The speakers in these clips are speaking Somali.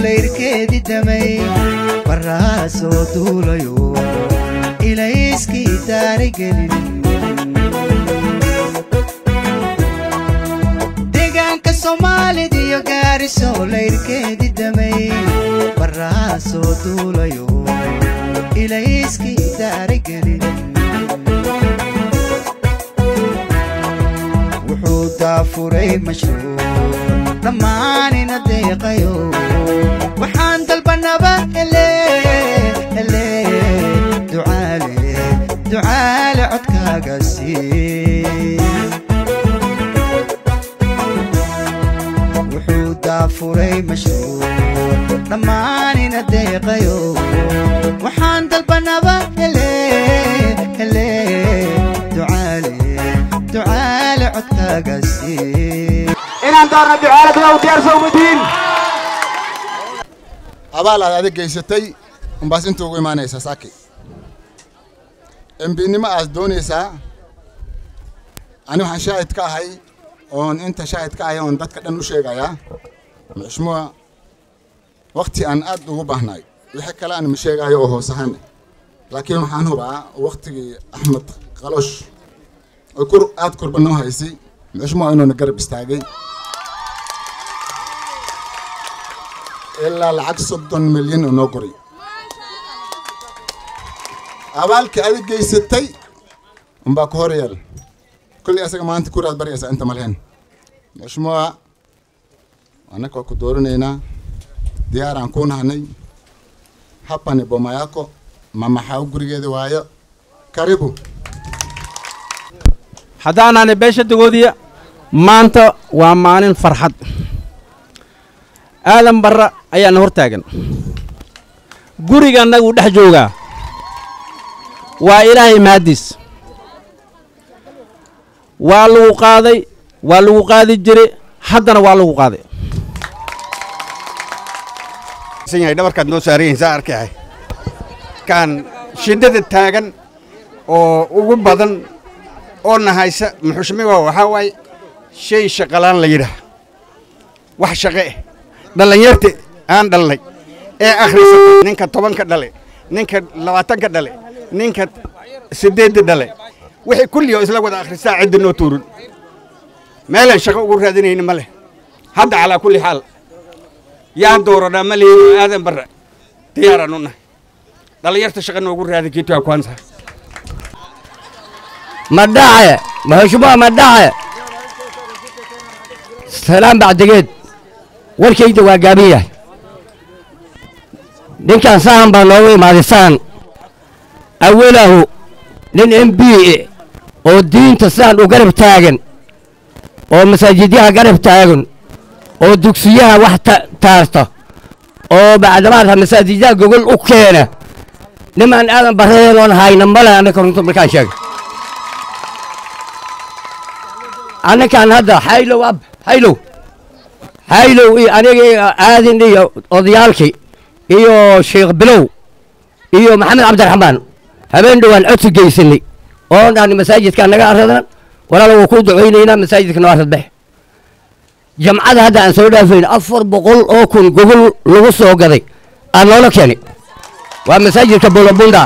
layrkeedi damay barraha soo duulayo ilayskii daarigelin deegaanka soomaalid iyo gaariso layrkeedi damay barraha soo duulayo ilayskii daarigelin wuxuu daafuray mashruuc dhammaanina deeqayo waxaan dalbanaba hele hele ducaale ducaale codkaaga sii wuxuu daafuray mashruuc dhammaanina deeqayo waxaan dalbanaba hele hele ducaale ducaale codkaaga sii inaan daarna ducaaladana u diyaarsa umadiin abaal aad adig geysatay umbaas inta ugu imaanaysaa saaki embinimo aad doonaysaa ani waxaan shaahid ka ahay oon inta shaahid ka ahay oon dadka dhan u sheegayaa muxshmuwa wakti aan aad ugu baahnaay wixii kale aan ma sheegayo oo hoos ahaan laakiin waxaan hubaa waktigii axmed qaloosh oo kur aad kurba noo haysay muxshmuwa inuuna garab istaagay ilaa lacag soddon milyan oo noo qoray abaalkii adig geysatay unbaa ku hor yeel kolley asaga maanta kuraad baryaysaa inta malehen muxshmuwa annaka waa ku dooranaynaa diyaaraan kuu nahanay hapani boma yako mamaxaa gurigeeda waayo karibu haddaanaani beesha dagoodiya maanta waa maalin farxad aadan barra ayaana hor taagan guriga annaguu dhex joogaa waa ilaahay mahaddiis waa lagu qaaday waa lagu qaadi jire haddana waa lagu qaaday yahay dhabarkaad noo saaran yihiin saa arkayahay kaan shiddada taagan oo ugu badan oo nahaysa muxushmiga waxaa waaye shay shaqalaan la yidhaah wax shaqe eh dhallinyarta aan dhalnay ee akhrisatay ninka tobanka dhale ninka labaatanka dhale ninka siddeedda dhale wixii kulli oo isla wada akhristaa cidda noo tuurin meelaan shaqo ugu raadinayna ma leh hadda calaa kulli xaal yaan dooranaa ma lihin aadan barra diyaaraan u nahay dhallinyarta shaqa noogu raadi kiitua kwanza madhace maheshumuwa madhace salaam bacdigeed warkayda waa gaaban yahay ninkan sahan baa noogu imaaday sahan awalahu nin m b e oo diinta sidan u garab taagan oo masaajidyaha garab taagan oo dugsiyaha wax taarta oo bacdamaadha masaajidyaha gogol u keena nimaan aadan barradeenoon hayna male annaka runta markaan sheega annakaan hadda haylow ab haylow haylow iyo anigii aadin iyo odayaalkii iyo sheekh bilow iyo maxamed cabdiraxmaan habeen dhowaan codsi geysanay oon dhahni masaajidkaa naga aradan walaala waa kuu ducaynaynaa masaajidka noo arad bexe jamcada hadda aan soo dhaafayn afar boqol oo kun gogol lagu soo gaday aan noola keenay waa masaajidka bulabunda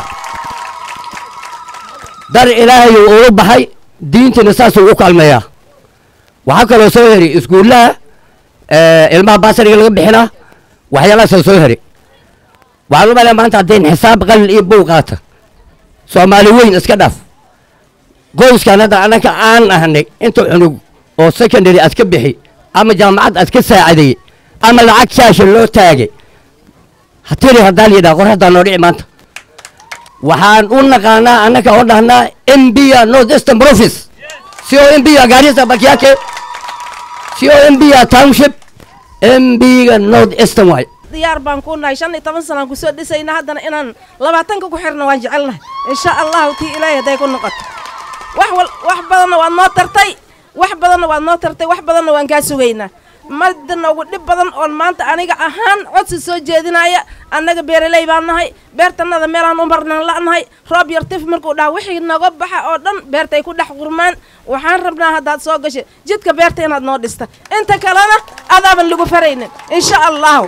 dar ilaahayuu ugu baxay diintana saasuu u kaalmeeyaa waxaa kaloo soo heri iskuullaha ilmaha baasariga laga bixinaa waxyaalahaasoo soo heri waxaan u malaya maanta haddayn xisaab qalin iyo bow qaata soomaali weyn iska dhaaf qoyskan hadda annaka aan ahnay inta cunug oo secondary aad ka bixi ama jaamacad aad ka saacadeeyey ama lacag shaasha loo taagay hatiri haddaan yidhaha qor haddaan noo dhici maanta waxaan u naqaanaa annaka oo dhahnaa mbia north eastern province sio mbia garissa baki yake sio mbia township mbiga north eastern waay diyaar baan ku nahay shan iyo toban sanaan kusoo dhisayna haddana inaan labaatanka ku xirna waan jecelnahay insha allahu tii ilaahay hadday ku noqoto wax wal wax badanna waad noo tartay wax badanna waad noo tartay wax badanna waan kaa sugaynaa madda noogu dhib badan oon maanta aniga ahaan codsi soo jeedinaya annaga beeraley baan nahay beertannada meelaan u marnaan la'nahay roob yar tif markuu dhaha wixii naga baxa oo dhan beertay ku dhex qurmaan waxaan rabnaa haddaad soo gashay jidka beerta inaad noo dhista inta kalena adaaban lagu faraynin insha allahu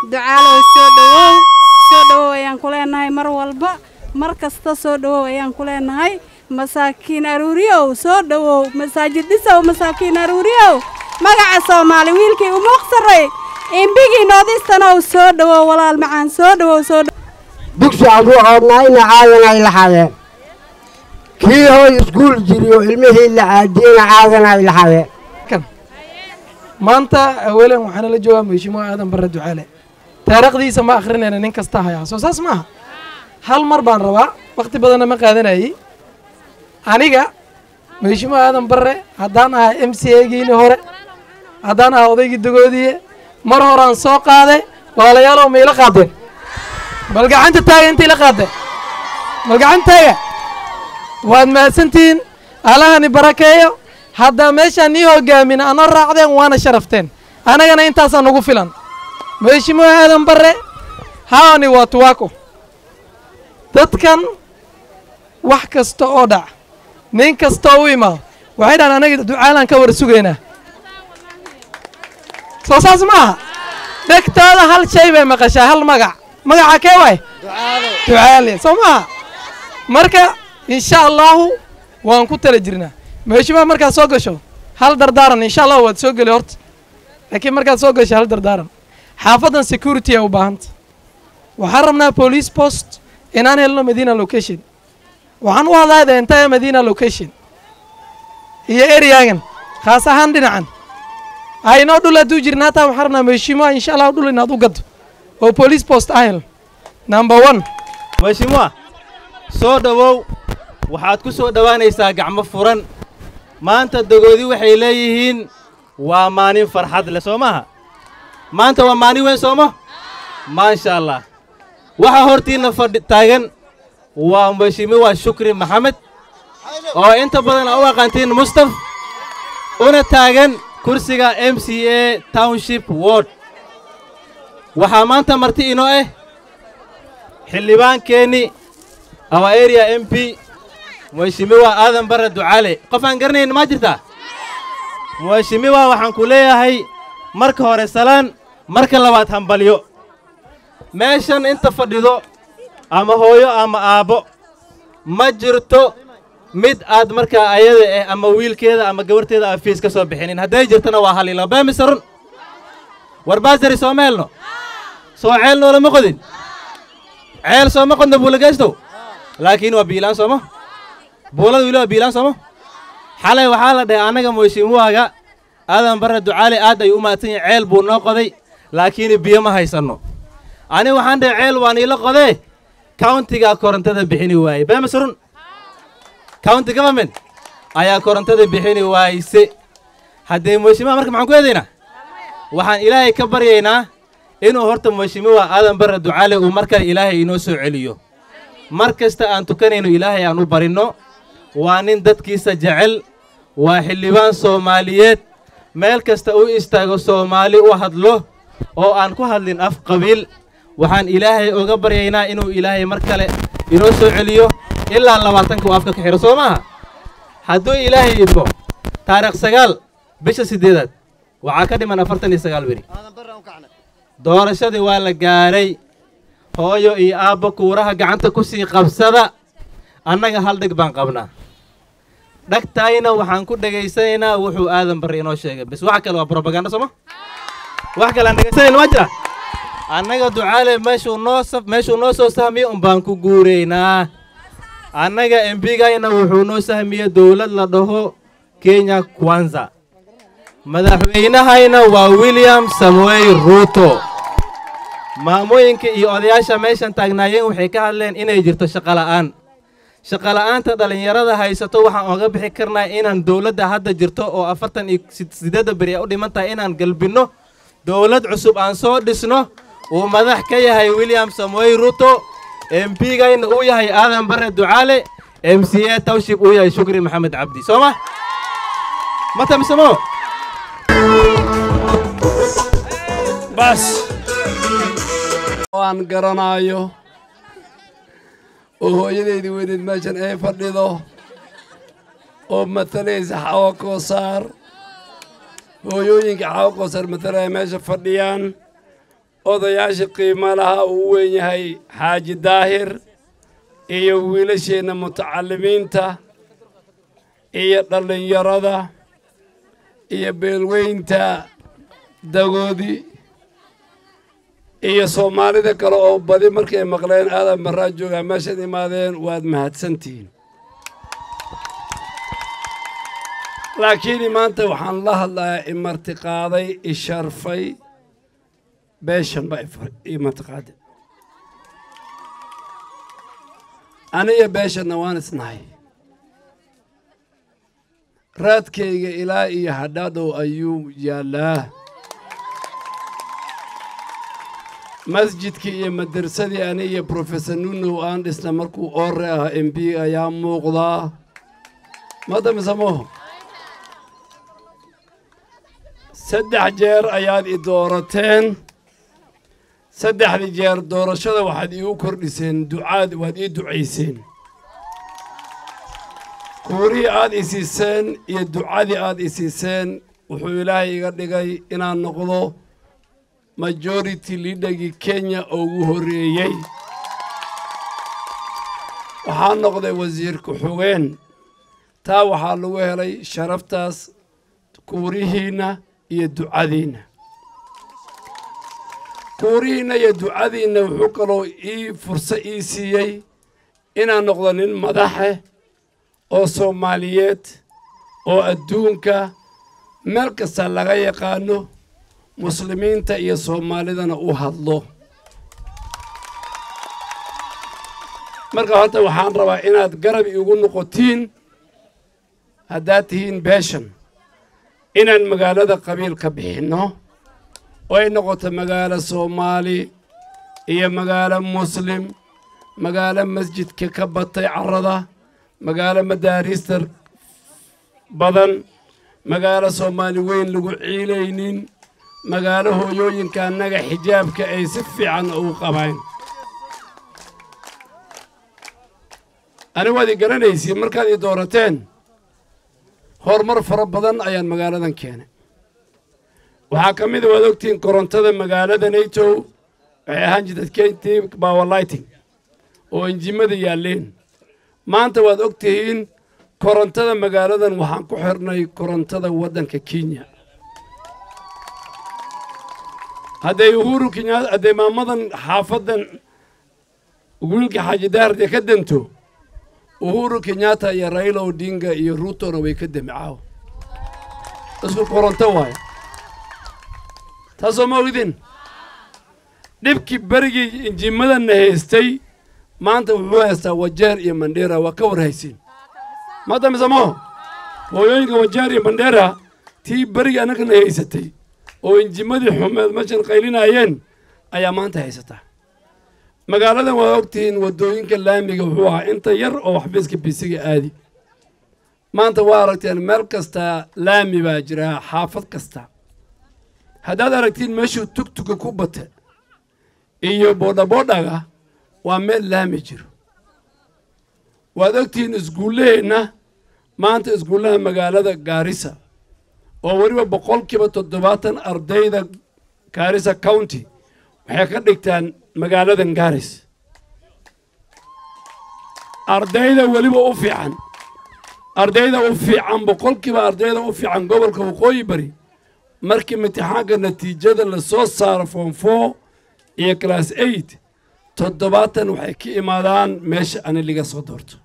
ducaalow soo dhowow soo dhowow ayaan ku leenahay mar walba mar kasta soo dhowow ayaan ku leenahay masaakiin aruuriyow soo dhowow masaajid dhisow masaakiin aruuriyow magaca soomaali wiilkii umuuq sarray imbigii noodistanow soo dhowow walaal macaan soo dhowow soo dhowow dugsi aan u oodnayna caadan ay laxadeen kii hooy iskuul jiriyo ilmihii la caadiyeyna caadan ay laxadeen maanta awalan waxaana la joogaa mheshimiwa aadan barre ducaale taariikhdiisa ma akhrinayna nin kasta hayaa soo saas maaha hal mar baan rabaa wakhti badanna ma qaadanayay aniga mheshimiwa aadan barre haddaan ahaa m c egiini hore haddaan ahaa odaygii dagoodiye mar horaan soo qaaday walaalayaalow ma ila qaadeen bal gacanta taaga inta ila qaadeen bal gacanta taaga waad mahadsantihiin alahani barakeeyo haddaa meeshaan nii hogaamin ana raacdeen waana sharafteen annagana intaasaa nagu filan mheshimiwa aadan barre haani waa tuwaako dadkan wax kasta oo dhac nin kasta oo u imaado waxay dhahan anaga ducaalaan ka war sugaynaa soo saas ma aha dhegtooda hal shay bay maqashaa hal magac magaca kee waay ducaale soo maaha marka insha allahu waan ku tala jirnaa mheshimiwa markaad soo gasho hal dardaaran insha allah waad soo geli horta laakiin markaad soo gasho hal dardaaran xaafaddan security ay u baahanta waxaan rabnaa police post inaan helno medina location waxaan u hadlaya the entire medina location iyo areagan khaas ahaan dhinacan aynoo dhul hadduu jirna hataa waxaan rabnaa mheshimiwa insha allah dhul inaad u gaddo oo police post ah hel number one mheshimiwa soo dhowow waxaad ku soo dhowaanaysaa gacmo furan maanta dogoodi waxay leeyihiin waa maalin farxad leh soo maaha maanta waa maalin weyn sooma maasha allah waxaa hortiinna fadhi taagan waa mheshimiwa shukri maxamed oo inta badan a u aqaantiin mustaf una taagan kursiga m c a township ward waxaa maanta marti inoo ah xildhibaankeenni our area m p mheshimiwa aadan barre ducaale qof aan garanayn maa jirtaa mheshimiwa waxaan ku leeyahay marka hore salaan marka labaad hambalyo meeshan inta fadhido ama hooyo ama aabbo ma jirto mid aad markaa ayada eh ama wiilkeeda ama gabarteeda aan fiis ka soo bixinin hadday jirtana waa halilo beemise run war baasari sooma helno soo ceel noolama qodin ceel sooma qodno buulageystow laakiin waa biilaan sooma buulada wili waa biilaan sooma xalay waxaa la dhahay annaga mheshimiwaaga aadan barre ducaale aad ay u mahadsan yahin ceel buu noo qoday laakiin biyo ma haysanno ani waxaan dhahay ceel waan iila qodee countigaa korontada bixini waaye beemise run county government ayaa korontada bixini waayse haddee mheshimiwa marka maxaan ku eedaynaa waxaan ilaahay ka baryaynaa inuu horta mheshimiwa aadan barre ducaale uu mar kale ilaahay inoo soo celiyo mar kasta aan tukanayno ilaahay aan u barinno waa nin dadkiisa jecel waa xildhibaan soomaaliyeed meel kasta u istaago soomaali u hadlo oo aan ku hadlin af qabiil waxaan ilaahay uga baryaynaa inuu ilaahay mar kale inoo soo celiyo ilaa labaatanka uu afka ka xidho soo maaha hadduu ilaahay idmo taarikh sagaal bisha siddeedaad waxaa ka dhiman afartan iyo sagaal beri doorashadii waa la gaadhay hooyo iyo aabba kuuraha gacanta ku sii qabsada annaga hal dheg baan qabnaa dhagtaayna waxaan ku dhegaysanaynaa wuxuu aadan barre inoo sheegay bis wax kale waa brobaganda sooma wax kale aan dhegaysanayna ma jira annaga ducaale meeshuu noo saf meeshuu noo soo sahmiyo un baan ku guuraynaa annaga embigayna wuxuu noo sahmiyey dowlad la dhaho kenya kwanza madaxweynahayna waa william samuel ruuto maamooyinka iyo odayaasha meeshan taagnaayeen waxay ka hadleen inay jirto shaqola'aan shaqola'aanta dhallinyarada haysato waxaan oga bixi karnaa inaan dowladda hadda jirto oo afartan iyo siddeedda beri ay u dhiman tahay inaan galbinno dowlad cusub aan soo dhisno uu madax ka yahay william samuel ruto embigayna uu yahay aadan barre ducaale m c a towship uu yahay shukri maxamed cabdi soo ma ma tamisamo bas oo aan garanaayo oo hooyadeydii weyneed meeshan ay fadhido oo matalaysa xawa koosaar hooyooyinka xawa koosaar matalaya meesha fadhiyaan odayaasha qiimo laha uu weyn yahay xaaji daahir iyo wiilasheenna mutacalimiinta iyo dhallinyarada iyo beelweynta dagoodi iyo soomaalida kale oo badi markay maqleen aadan barraa joogaa meeshaad imaadeen waad mahadsantihiin laakiin maanta waxaan la hadlayaa imartiqaaday isharfay beeshan baa imartiqaade aniga beeshanna waan isnahay raadkayga ilaa iyo hadhaadhow ayuu yaallaa masjidkii iyo madarsadii ani iyo professor nunow aan dhisna markuu oore ah m b ayaa muuqdaa madamisamoho saddex jeer ayaad i doorateen saddexdii jeer doorashada waxaad iigu kordhiseen ducaad waad ii ducayseen kuurihii aad i siiseen iyo ducadii aad i siiseen wuxuu ilaahay iga dhigay inaan noqdo majority liidhagii kenya oo ugu horreeyey waxaa noqday wasiir ku-xugeen taa waxaa lagu helay sharaftaas kuurihiinna iyo ducadiinna kuurihiinna iyo ducadiinna wuxuu kaloo ii furso ii siiyey inaan noqdo nin madaxe oo soomaaliyeed oo adduunka meel kasta laga yaqaano muslimiinta iyo soomaalidana u hadlo marka horta waxaan rabaa inaad garab iigu noqotiin haddaad tihiin beeshan inaan magaalada qabiil ka bixinno oo ay noqoto magaalo soomaali iyo magaalo muslim magaalo masjidka ka batay carrada magaalo madaariista badan magaalo soomaali weyn lagu ciilaynin magaalo hooyooyinka annaga xijaabka ay si fiican ugu qabaan ani waad i garanaysiin markaad i doorateen horumar fara badan ayaan magaaladan keenay waxaa ka mida waad ogtihiin korontada magaalada nato waxay ahaan jirta kentii bawalighting oo injimada yaalleen maanta waad og tihiin korontada magaaladan waxaan ku xirnay korontada waddanka kenya hadday uhuru kenyaata hadday maamadan xaafaddan wiilka xaaji daarde ka danto uhuru kenyaata iyo raila odinga iyo ruutona way ka demicaaw isku koronto waayo taasoo ma ogdin dhibkii berigii injimadanna haystay maanta wuxuu haystaa wajeer iyo mandheera waa ka war haysiin maanta misamo hooyooyinka wajeer iyo mandheera tii berigii annagana haysatay oo injimadii xumeed meeshan qaylinaayeen ayaa maanta haysataa magaaladan waa ogtihiin waddooyinka laamiga wuxuu ahaa inta yar oo waxbiiska bisiga aadi maanta waa aragteen meel kasta laami baa jira xaafad kasta haddaad aragtiin meeshuu tugtuga ku bata iyo boodhaboodhaga waa meel laami jiro waad ogtihiin iskuullaheenna maanta iskuullaha magaalada gaarisa oo weliba boqolkiiba toddobaatan ardayda gaarisa county waxay ka dhigtaan magaaladan gaaris ardayda weliba u fiican ardayda u fiican boqolkiiba ardayda u fiican gobolka waqooyi bari markii imtixaanka natiijada la soo saaro form four iyo class eight toddobaatan waxay ka imaadaan meesha ani liga soo doorto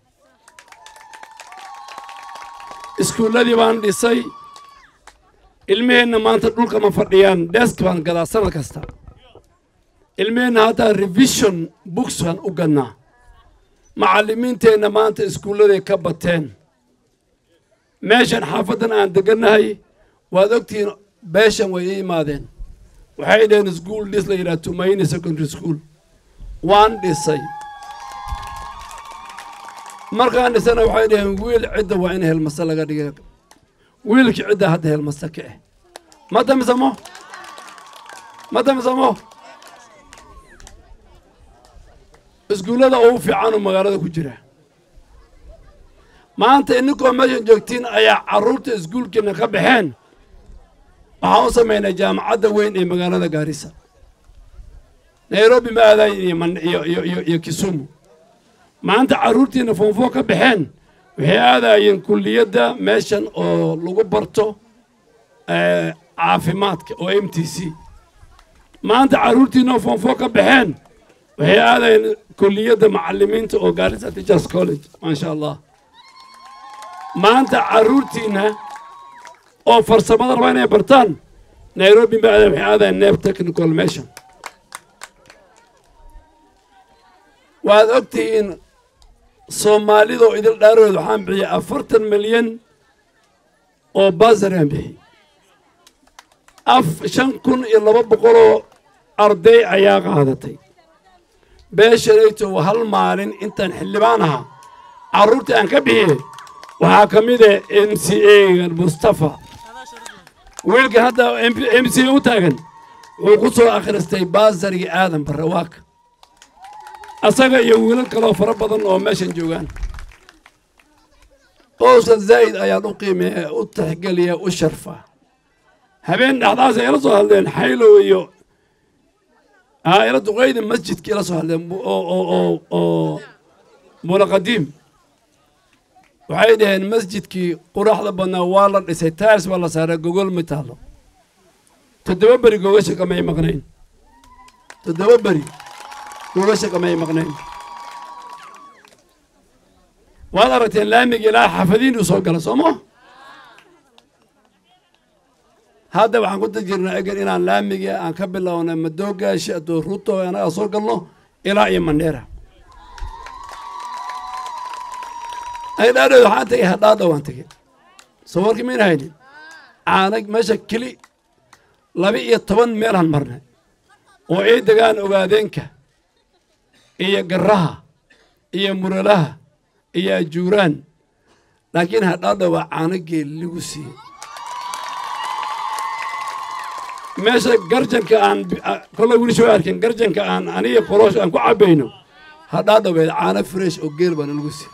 iskuulladii baan dhisay ilmaheenna maanta dhulka ma fadhiyaan desk baan gadaa sanad kasta ilmaheenna haddaa revision books baan u gannaa macallimiinteenna maanta iskuulladay ka bateen meeshan xaafaddan aan degannahay waad ogtihiin beeshan way ii imaadeen waxay dhaheen iskuul dhis la yidhaha tumayni secondary school waan dhisay markaan dhisana waxay dhaheen wiil cidda waa in helmase laga dhiga wiilkii cidda hadda helmase ka ah ma damisamo ma damisamo iskuullada ugu fiican oo magaalada ku jira maanta ininkoo meeshan joogtiin ayaa carruurta iskuulkiina ka baxeen waxaan u samaynay jaamacadda weyn ee magaalada gaarisa nairobi ma aadayn iyo man- iyo iyo iyo iyo kisumu maanta carruurtiina foonfoo ka baxeen waxay aadayeen kulliyadda meeshan oo lagu barto eh, caafimaadka oo m t c maanta carruurtiina oo foonfoo ka baxeen waxay aadayeen kulliyadda macallimiinta oo gaarisa teachers college maasha allah maanta carruurtiina oo farsamada raba inay bartaan nairobi ma aadayn waxay aadayeen neeb technical meeshan waad ogtihiin soomaalidoo idil dhaarood waxaan bixiyey afartan milyan oo baasariaan bixiyey af shan kun iyo laba boqoloo arday ayaa qaadatay beeshanayto hal maalin intaan xildhibaan ahaa carruurta aan ka bixiyey waxaa ka mid ah m c a mustafa wiilkan hadda m c a u taagan wuxuu ku soo akhristay baasariga aadan barre waaka asaga iyo wiilal kaloo fara badan oo meeshan joogaan oosa zaa'id ayaan u qiimeeya u tixgeliya u sharfa habeen dhexdaas ay ila soo hadleen xaylow iyo aa ila duqeyda masjidka ila soo hadleen bu- oo oo oo oo mulaqadiim waxay dhaheen masjidkii quraxda badnaa waa la dhisay taars baa la saaray gogol ma taallo toddoba beri gogasha kamay maqnayn toddoba beri gogasha kamay maqnayn waad aragteen laamiga ilaa xafadiinuu soo gala soo ma hadda waxaan ku jirnaa egan inaan laamiga aan ka bilownay madoogaasha adoo ruto anaga soo galno ilaa iyo mandheera ay dhaadhow waxaan tegay hadhaadha waan tegey soo warkii mayna haynin caanag meesha keli laba iyo toban meelaan marnay oo ay degaan ogaadeenka iyo garaha iyo muralaha iyo ajuuraan laakiin hadhaadha waa caanagee lagu siiyey meesha garjanka aan kollay weli soo arkin garjanka aan aniga qoloosh aan ku cabbayno hadhaadhaweed caano fresh oo geel baana lagu siiyey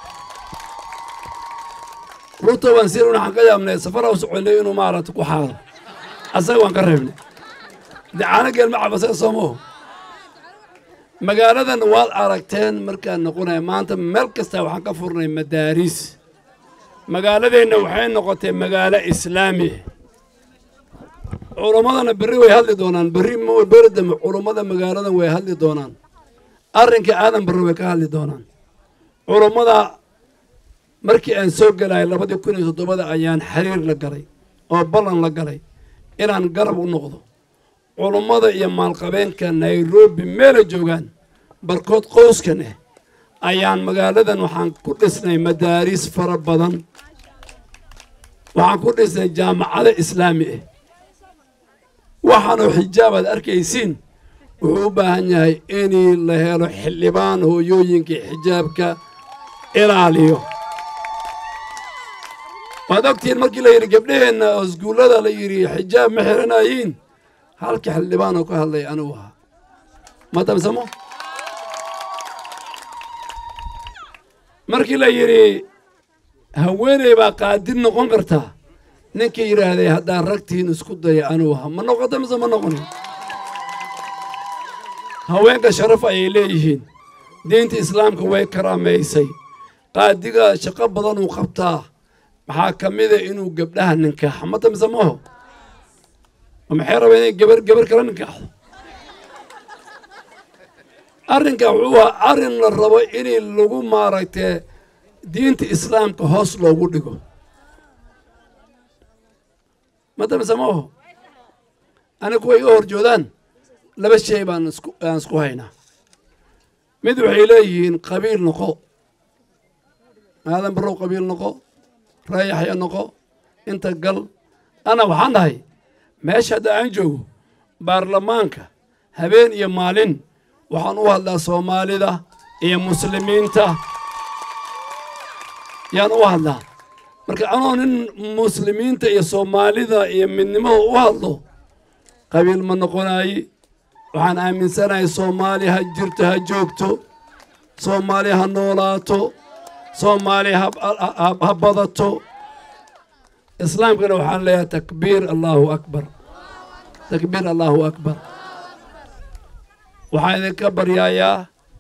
ruto waan siin waxaan ka yaabnay safara u soconay inuu maaragta ku xaado asaga waan ka reebnay de caano geel ma cabasay soomaho magaaladan waad aragteen markaan noqonaya maanta meel kasta waxaan ka furnay madaariis magaaladeenna waxay noqotay magaalo islaami ah culummadana berri way hadli doonaan berri beri dambe culummada magaaladan way hadli doonaan arrinka aadan barre way ka hadli doonaan culummada markii aan soo gelayo labadii kun iyo toddobada ayaan xiriir la galay oo ballan la galay inaan garab u noqdo culummada iyo maalqabeenka nairobi meela joogaan barkood qoyskan ah ayaan magaaladan waxaan ku dhisnay madaariis fara badan waxaan ku dhisnay jaamacado islaami ah waxaanoo xijaab aad arkaysiin wuxuu u baahan yahay inii la helo xildhibaan hooyooyinkii xijaabka ilaaliyo waad ogtihiin markii la yidhi gabdhaheenna oo iskuullada la yidhi xijaab ma xiranayiin halka xildhibaan oo ka hadlay anigu ahaa ma damsamo markii la yidhi haweeney baa qaadir noqon kartaa ninkii yidhaahday haddaan ragtiin isku daya anigu ahaa ma noqota mise ma noqonin haweenka sharaf ayay leeyihiin diinta islaamka way karaamaysay qaadiga shaqo badan uu qabtaa maxaa ka mida inuu gabdhaha ninkaaxo ma damse maaho maxay rabaa inay gabar gabar kala ninkaaxdo arrinka wuxuu ahaa arrin la rabo in lagu maaragtay diinta islaamka hoos loogu dhigo ma damse maaho aniga kuway iga horjoodaan laba shay baan isku aan isku haynaa mid waxay leeyihiin qabiil noqo aadan barow qabiil noqo raayaxya noqo inta gal ana waxaan dhahay meesha hadda aan joogo baarlamaanka habeen iyo maalin waxaan u hadlaa soomaalida iyo muslimiinta yaan u hadlaa marka anoo nin muslimiinta iyo soomaalida iyo midnimada u hadlo qabiil ma noqonaaye waxaan aaminsanahay soomaali ha jirto ha joogto soomaali ha noolaato soomaali ha badato islaamkana waxaan leeyahay takbiir allahu akbar takbiir allahu akbar waxaan idinka baryayaa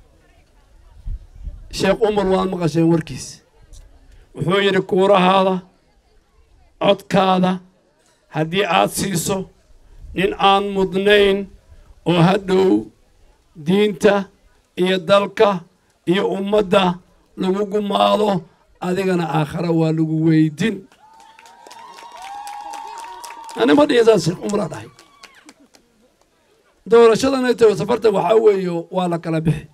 sheekh umar waad maqasheen warkiis wuxuu yidhi kuurahaada codkaada haddii aad siiso nin aan mudnayn oo hadhow diinta iyo dalka iyo ummadda lagu gumaado adigana aakhara waa lagu weydin ani ma dhihin saas sheekh umraa dhahay doorashadan ay tahay safarta waxaa weeye waa la kala bixi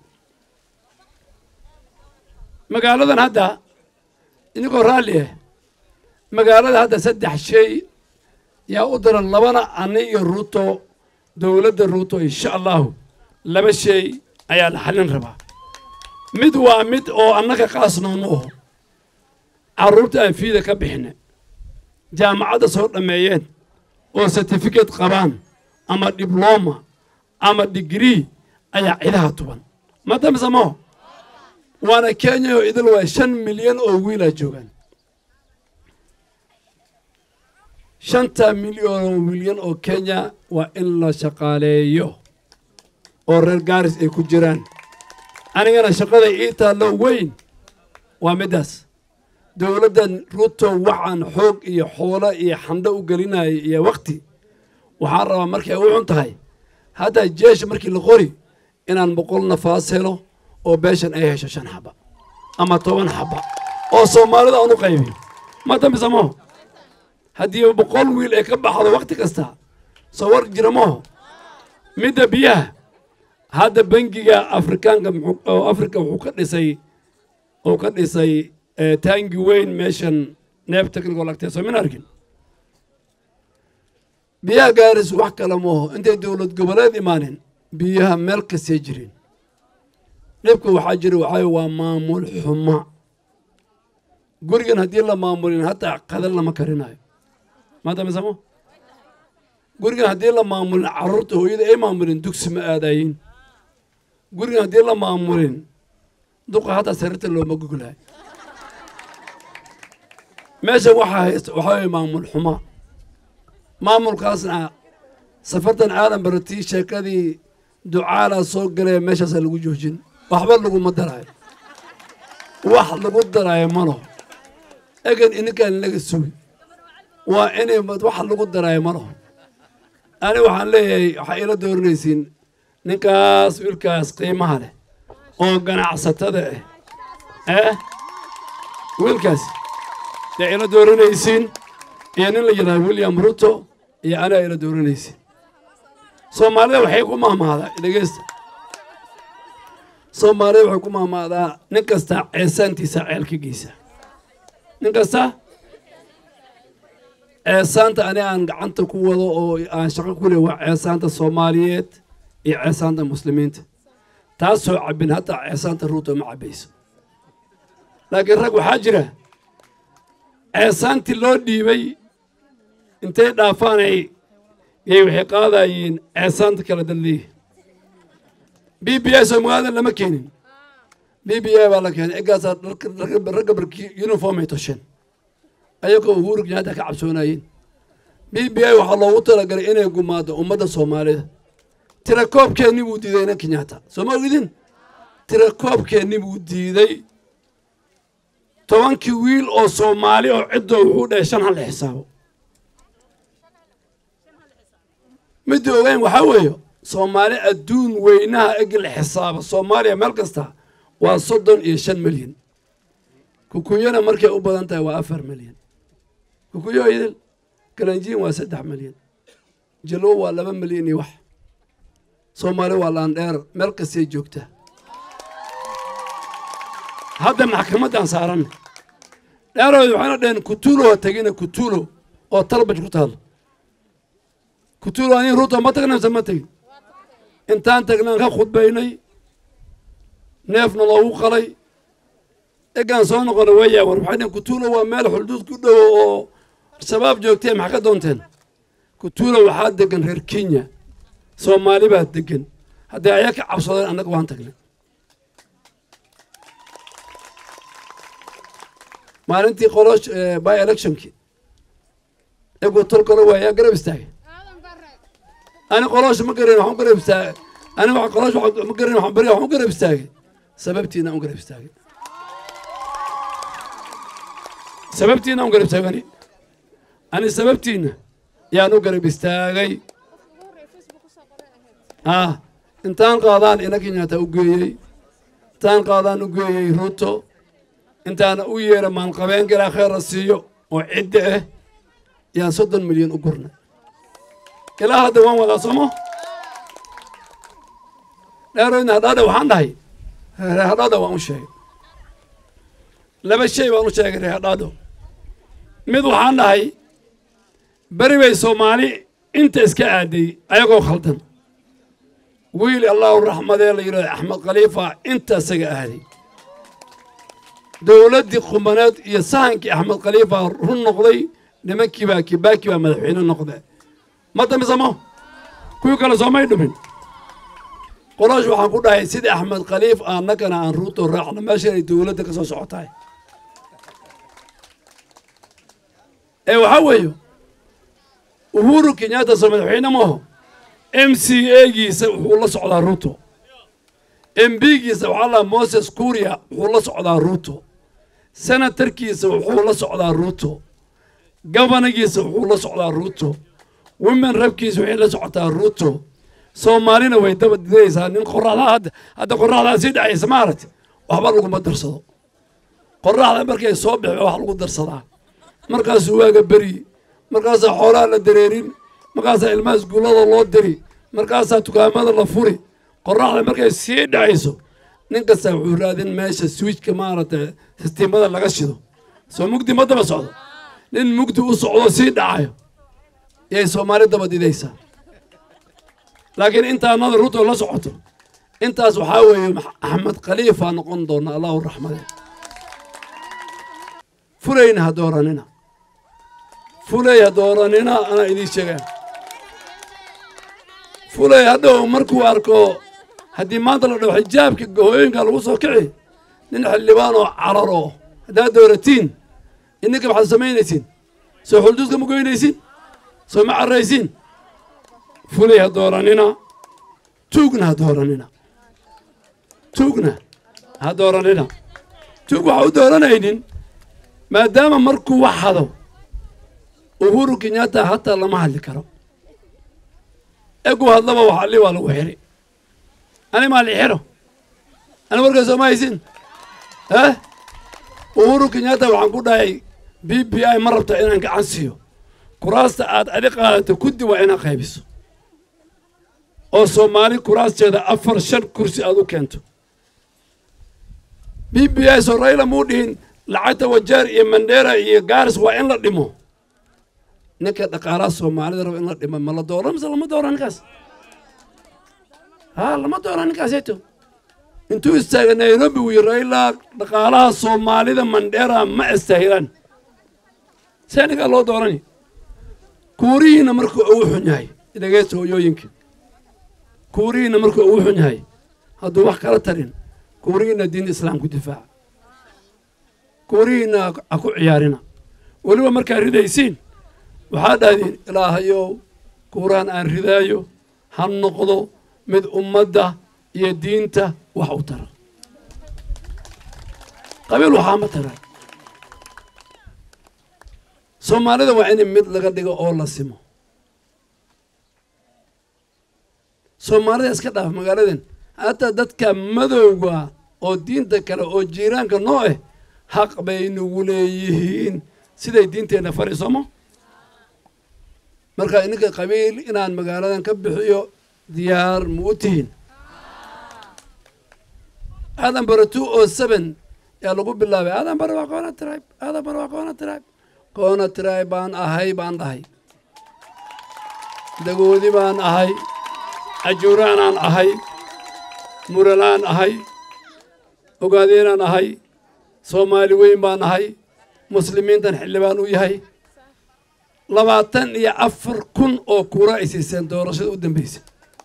magaaladan hadda idinkoo raalli ah magaalada hadda saddex shay yaa u daran labana ani iyo ruuto dowladda ruuto insha allahu laba shay ayaa la xallin rabaa mid waa mid oo annaga qaasnoonu aho carruurta aan fiida ka bixina jaamacadda soo dhammeeyeen oo certificate qabaan ama dibloma ama digrii ayaa cidaha tuban madamsamo waana kenya oo idil waa shan milyan oo wiilaa joogaan shanta milyan oo milyan oo kenya waa in la shaqaaleeyo oo reer gaaris ay ku jiraan anigana shaqada ii taallo weyn waa middaas dowladdan ruto waxaan xoog iyo xoolo iyo xandho u gelinaya iyo wakti waxaan rabaa markay u xun tahay hadda jeesha markii la qori inaan boqol nafaas helo oo beeshan ay hesho shan xaba ama toban xaba oo soomaalida aan u qaybiyo ma dambisa maho haddii boqol wiil ay ka baxdo wakti kasta soo war jira maho midda biyaha hadda bangiga afrikaanka oo afrika wuxuu ka dhisay uu ka dhisay taangi weyn meeshan neef technical agtee soo min arkin biyaha gaaris wax kale maaho intay dowlad goboleed imaanin biyaha meel kastay jirin dhibka waxaa jira waxaa waa maamul xuma gurigan haddii la maamulin hataa qadal lama karinayo maadamisamo gurigan haddii la maamulin carruurta hooyada ay maamulin dugsi ma aadayin gurigan haddii la maamulin duqa hataa sariirta looma goglayo meesha waxaa haysta waxaa weye maamul xuma maamulkaasna safartan aadan baratii sheekadii ducaalaa soo galaya meeshaasaa lagu joojin waxba laguma daraayo wax lagu daraayo malo egan ininkaan laga sugi waa inay wax lagu daraayo malo ani waxaan leeyahay waxaa ila dooranaysiin ninkaas wiilkaas qiimaha leh oo ganacsatada ah eh wiilkaas dee ila dooranaysiin iyo nin la yidhahdo william ruto iyo aniga ila dooranaysiin soomaalida waxay ku mahmahdaa dhegeysta soomaalida waxay ku mahmahdaa nin kasta ceesaantiisa ceelkigiisa nin kasta ceesaanta ani aan gacanta ku wado oo aan shaqo ku leh waa ceesaanta soomaaliyeed iyo ceesaanta muslimiinta taasoo cabbin hataa ceesaanta ruuto ma cabbayso laakiin rag waxaa jira ceesaantii loo dhiibay intay dhaafaanay yay waxay qaadayeen ceesaanta kala dadleeya b b i soo magaalada lama keenin b b i baa la keenay eggaasaa ragga barkii uniform ay tosheen ayagoo uhuru kenyatta ka cabsoonayeen b b i waxaa loogu talagalay inay gumaado ummadda soomaalida tirakoobkeennii buu diiday ina kenyatta soo ma ogidin tirakoobkeennii buu diiday tobankii wiil oo soomaali oo ciddoo wuxuu dhahay shan hal xisaabo midda ogeyn waxaa weeye soomaali adduun weynaha egi la xisaaba soomaaliya meel kasta waa soddon iyo shan milyan kukuyana markay u badan tahay waa afar milyan kukuyo idil kalanjiin waa saddex milyan jalow waa laba milyan iyo wax soomaali waa laandheer meel kastay joogtaa hadda maxkamaddaan saaranna dheerooda waxayna dhaheen kutuulo ha tegina kutuulo oo talbaj ku taalo kutuulo aniin ruuto ma tagna mise ma tegin intaan tagnaan ka khudbaynay neefna loogu qalay egaan soo noqonay weeyaa war waxay dhaheen kutuulo waa meel xulduud ku dhowo oo shabaab joogtee maxaa ka doonteen kutuulo waxaa degan reer kenya soomaali baa degan haddii ayaa ka cabsadeen annaga waan tagnay maalintii qolosh by electionkii egu tol kale waa yaa garab istaagay ani qolosha ma garan waxaan garab istaagay aniga wax qolaash wax ma garan waxaan bari waxaan u garab istaagay sababtiina aan u garab istaagay sababtiina aan u garab istaagay ani ani sababtiina yaan u garab istaagay ah intaan qaadaan ina kenyaata u geeyey intaan qaadaan u geeyey ruto intaana u yeera maalqabeenka ilaa kheyra siiyo oo cidda ah yaan soddon milyan u gurnay ilaa hadda waan wadaa somo dheeroydna hadhaadha waxaan dhahay reer hadhaadha waan u sheegay laba shay baan u sheegay reer hadhaadho mid waxaan dhahay beri bay soomaali inta iska aaday ayagoo khaldan wiil allahu raxmadee la yidhahdo axmed khaliifa inta isaga aaday dowladdii qumaneed iyo sahankii axmed khaliifa run noqday nimankii baa kibaaki baa madaxweyne noqde ma dambisamo kuwii kale soomay dhumin qolaash waxaan ku dhahay sidii axmed khaliif annagana aan ruuto raacno meeshan ay dowladda ka soo socotahay ee waxaa weeye uhuru kenyatta soo madaxweyne maaho m c a-giisa wuxuu la socdaa ruuto m b-giisa waxaa lahaa moses kuria wuxuu la socdaa ruuto senatarkiisa wuxuu la socdaa ruuto gabanagiisa wuxuu la socdaa ruuto women rabkiisa waxay la socotaa ruuto soomaalina way daba didaysaa nin qoraxdaa hadda hadda qoraxdaa sii dhacaysa maaragti waxba laguma darsado qoraxda markay soo bixi wax lagu darsadaa markaasuu waaga beri markaasaa xoolaha la dareerin markaasaa ilmaha iskuullada loo diri markaasaa dukaamada la furi qoraxda markay sii dhacayso nin kasta wuxuu raadin meesha swiijka maaragtay sistiimada laga shido soo mugdi ma daba socdo nin mugdi u socdo sii dhacayo yay soomaali daba didaysaa laakiin intaa nada ruto la socoto intaas waxaa weeye axmed khaliifa noqon doona allahu raxmade fulayna ha dooranina fulay ha dooranina anaa idiin sheegaa fulay hadhow markuu arko haddii maanta la dhaho xijaabka hooyooyinka lagu soo kici nin xildhibaan oo cararo haddaad dooratiin idinka maxaad samaynaysiin soo xulduuska ma goynaysiin soo ma carraysiin fulay ha dooranina tuugna ha dooranina tuugna ha dooranina tuug waxa u dooranaynin maadaama markuu wax hado uhuru kenyatta hataa lama hadli karo egu hadlaba wax alli waa lagu xiri ani maa li xiro ani warkaa sooma haysin eh uhuru kenyatta waxaan ku dhahay b b i ma rabta inaan gacan siiyo kuraasta aad adi qaadato kuddi waa inaad qaybiso oo soomaali kuraasteeda afar shan kursi aad u keento b b i soo rayla muu dhihin lacagta wajaar iyo mandheera iyo gaaris waa in la dhimo ninka dhaqaalaha soomaalida raba in la dhimo ma la dooro mise lama dooro ninkaas ha lama dooro ninkaaseeto intuu istaaga nairobi wii rayla dhaqaalaha soomaalida mandheera ma istaahilaan see ninkaa loo doorani kuurihiina markuu ugu xun yahay dhegeysta hooyooyinka kuurihiina markuu ugu xun yahay hadduu wax kala tarin kuurihiina diinta islaamku difaaca kuurihiina ha ku ciyaarina weliba markaad ridaysiin waxaa dhahdiin ilaahayow kuuraan aan ridaayo ha noqdo mid ummadda iyo diinta wax u tara qabiil waxaa ma tara soomaalida waa in mid laga dhigo oo la simo soomaalida iska dhaaf magaaladan hataa dadka madowga oo diinta kale oo jiiraanka noo ah xaq bay nagu leeyihiin siday diinteenna fari somo marka ininka qabiil inaan magaaladan ka bixiyo diyaar ma u tihiin aadan bare two o seven yaa lagu bilaabay aadan bare waa koona tribe aadan bare waa koona tribe koona tribe baan ahay baan dhahay dagoodi baan ahay ajuuraanaan ahay muralaan ahay ogaadeenaan ahay soomaali weyn baan ahay muslimiintan xildhibaan u yahay labaatan iyo afar kun oo kuura ay siiseen doorashada u dambaysa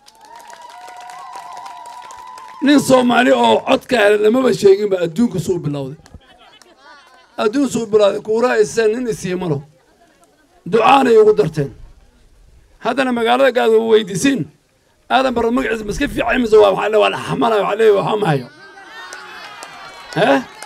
nin soomaali oo codka hele lamaba sheeginba adduunka suu bilowday adduun suu bilowday kuura ay siiseen nin isiimalo ducaanay ugu darteen haddana magaalada gaad wa weydiisiin aadan barre magaciisa maska fiicay mise waa waxaa le waa la xamalayo waxaa leeyahay waxaa mahayo eh